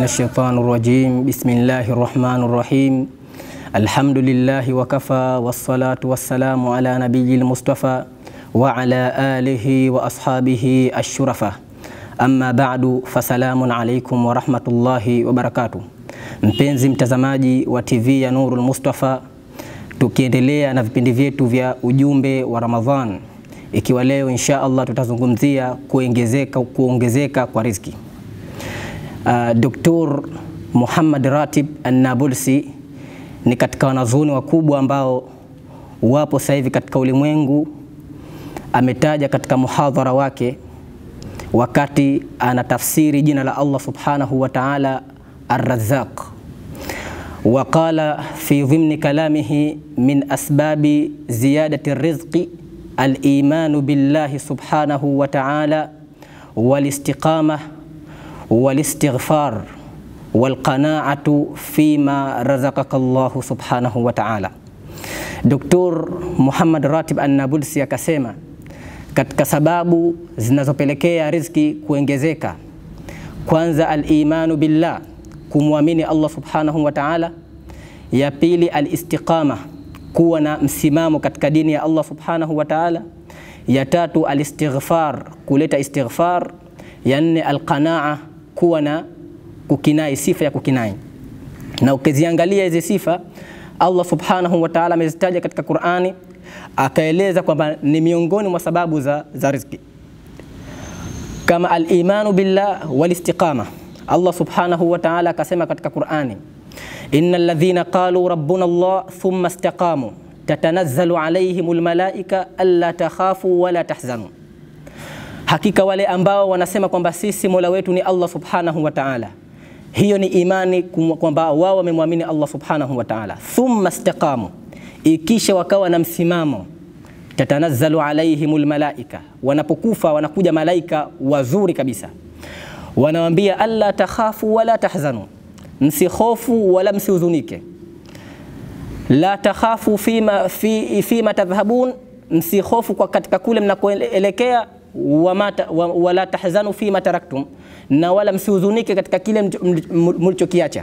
الشيطان الرجيم بسم الله الرحمن الرحيم الحمد لله وكفى والصلاة والسلام على نبي المصطفى وعلى آله وأصحابه الشرفة أما بعد فسلام عليكم ورحمة الله وبركاته Mpenzi mtazamaji wa TV ya Nurul Mustafa, tukiendelea na vipindi vyetu vya ujumbe wa Ramadhan, ikiwa leo insha Allah tutazungumzia kuongezeka, kuongezeka kwa riziki. Uh, Dr. Muhammad Ratib An-Nabulsi ni katika wanazuoni wakubwa ambao wapo sasa hivi katika ulimwengu. Ametaja katika muhadhara wake wakati anatafsiri jina la Allah subhanahu wa ta'ala Ar-Razzaq, waqala fi dhimni kalamihi min asbabi ziyadati rizqi al-imanu billahi subhanahu wa ta'ala wal-istiqamah wal-istighfar wal-qana'atu fima razaqaka Allah subhanahu wa ta'ala. Dr. Muhammad Ratib An-Nabulsi akasema katika sababu zinazopelekea riziki kuongezeka, kwanza al-imanu billah kumwamini Allah subhanahu wa ta'ala. Ya pili al-istiqama, kuwa na msimamo katika dini ya Allah subhanahu wa ta'ala. Ya tatu al-istighfar, kuleta istighfar. Ya nne al-qanaa, kuwa na kukinai, sifa ya kukinai. Na ukiziangalia hizi sifa Allah subhanahu wa ta'ala amezitaja katika Qur'ani, akaeleza kwamba ni miongoni mwa sababu za, za riziki kama al-imanu billah wal-istiqama Allah subhanahu wa ta'ala akasema katika Qur'ani, innal ladhina qalu rabbuna Allah thumma istaqamu tatanazzalu alayhimul malaika alla takhafu wala tahzanu, hakika wale ambao wanasema kwamba sisi mola wetu ni Allah subhanahu wa ta'ala. Hiyo ni imani kwamba wao wamemwamini Allah subhanahu wa ta'ala. Thumma istaqamu, ikisha wakawa na msimamo tatanazzalu alayhimul malaika, wanapokufa wanakuja malaika wazuri kabisa wanawambia alla takhafu wala tahzanu, msihofu wala msihuzunike. La takhafu fima, fi, fima tadhhabun, msihofu kwa katika kule mnakoelekea. Wala tahzanu fima taraktum, na wala msihuzunike katika kile mlichokiacha.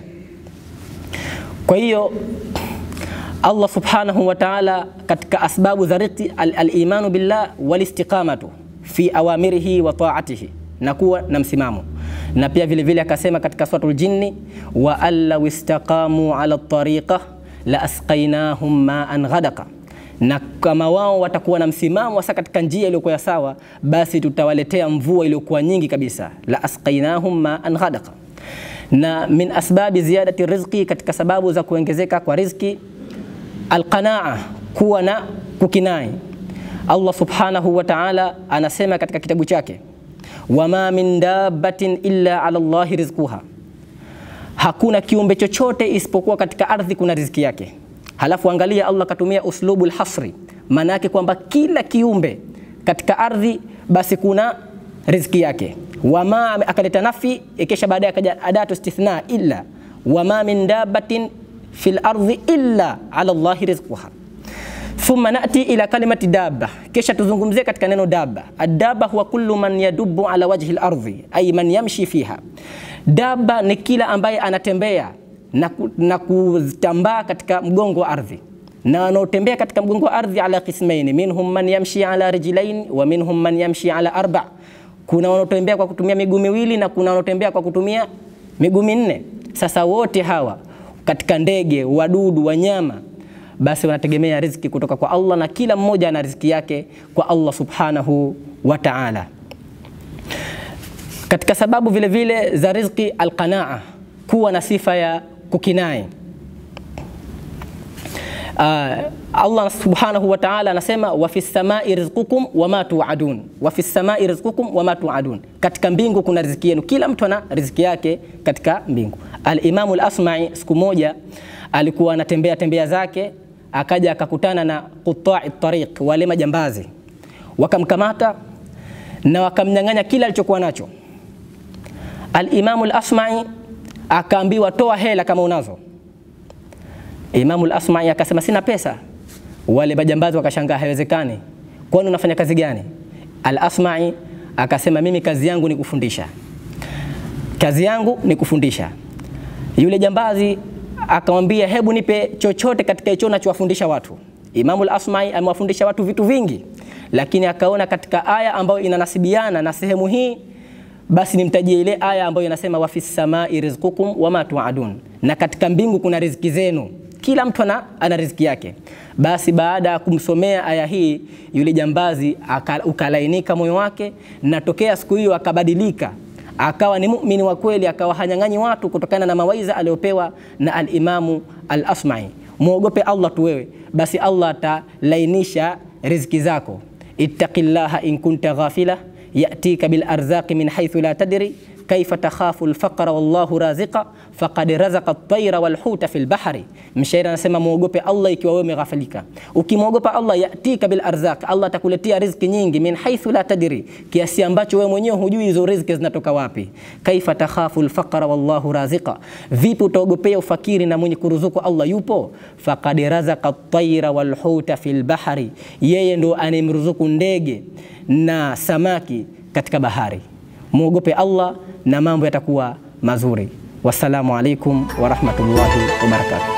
Kwa hiyo Allah subhanahu wa ta'ala katika asbabu za riziki al-imanu billah wal-istiqamatu fi awamirihi wa ta'atihi na kuwa na msimamo na pia vile vile akasema katika suratul jinni wa allaw istaqamu ala tariqa la asqainahum ma'an ghadaka, na kama wao watakuwa na msimamo hasa katika njia iliyokuwa sawa, basi tutawaletea mvua iliyokuwa nyingi kabisa. La asqainahum ma'an ghadaka. Na min asbabi ziyadati rizqi, katika sababu za kuongezeka kwa riziki, alqanaa, kuwa na kukinai. Allah subhanahu wa ta'ala anasema katika kitabu chake wama min dabbatin illa ala Allahi rizquha, hakuna kiumbe chochote isipokuwa katika ardhi kuna riziki yake. Halafu angalia, Allah katumia uslubul hasri, maana yake kwamba kila kiumbe katika ardhi basi kuna riziki yake. Wama akaleta nafi, ikisha baadaye akaja adatu istithna, illa wama min dabbatin fil ardhi illa ala Allahi rizquha thumma nati ila kalimati dabba, kisha tuzungumzie katika neno dabba. Adaba huwa kullu man yadubu ala wajhi al-ardhi ay man yamshi fiha. Dabba ni kila ambaye anatembea na, na kutambaa katika mgongo wa ardhi, na wanaotembea katika mgongo wa ardhi ala qismaini, minhum man yamshi ala rijlain wa minhum man yamshi ala arba. Kuna wanaotembea kwa kutumia miguu miwili na kuna wanaotembea kwa kutumia miguu minne. Sasa wote hawa katika ndege, wadudu, wanyama basi wanategemea riziki kutoka kwa Allah na kila mmoja ana riziki yake kwa Allah subhanahu wa ta'ala. Katika sababu vile vile za riziki alqanaa, kuwa na sifa ya kukinai. Uh, Allah subhanahu wa ta'ala anasema wa fis samai rizqukum wama tuadun, wa fis samai rizqukum wama tuadun, katika mbingu kuna riziki yenu. Kila mtu ana riziki yake katika mbingu. Al-Imamu al-Asma'i siku moja alikuwa anatembea tembea zake akaja akakutana na qutai tariq, wale majambazi wakamkamata na wakamnyang'anya kila alichokuwa nacho. Al-Imamu al-Asma'i akaambiwa toa hela kama unazo. Imamu al-Asma'i akasema sina pesa. Wale majambazi wakashangaa, haiwezekani, kwani unafanya kazi gani? Al-Asma'i akasema mimi kazi yangu ni kufundisha, kazi yangu ni kufundisha. Yule jambazi akamwambia, hebu nipe chochote katika hicho nachowafundisha watu. Imamu al-Asma'i amewafundisha watu vitu vingi, lakini akaona katika aya ambayo inanasibiana na sehemu hii, basi nimtajie ile aya ambayo inasema wa fis samai rizqukum wama tuadun, na katika mbingu kuna riziki zenu. Kila mtu ana, ana riziki yake. Basi baada ya kumsomea aya hii, yule jambazi aka, ukalainika moyo wake, na tokea siku hiyo akabadilika akawa ni muumini wa kweli, akawa hanyang'anyi watu kutokana na mawaidha aliyopewa na al-Imamu al-Asma'i. Muogope Allah tu wewe, basi Allah atalainisha riziki zako. ittaqillaha in kunta ghafila yatika bil arzaqi min haythu la tadri kaifa takhafu alfaqra wallahu raziqa faqad razaqa at-tayra wal huta fil bahri. Mshairi anasema muogope Allah ikiwa wewe umeghafilika. Ukimwogopa Allah, yatika bil arzaq, Allah atakuletea riziki nyingi, min haythu la tadri, kiasi ambacho wewe mwenyewe hujui hizo riziki zinatoka wapi. Kaifa takhafu alfaqra wallahu raziqa, vipi utaogopea ufakiri na mwenye kuruzuku Allah yupo. Faqad razaqa at-tayra wal huta fil bahri, yeye ndo anemruzuku ndege na samaki katika bahari. Muogope Allah na mambo yatakuwa mazuri. Wassalamu alaikum warahmatullahi wabarakatuh.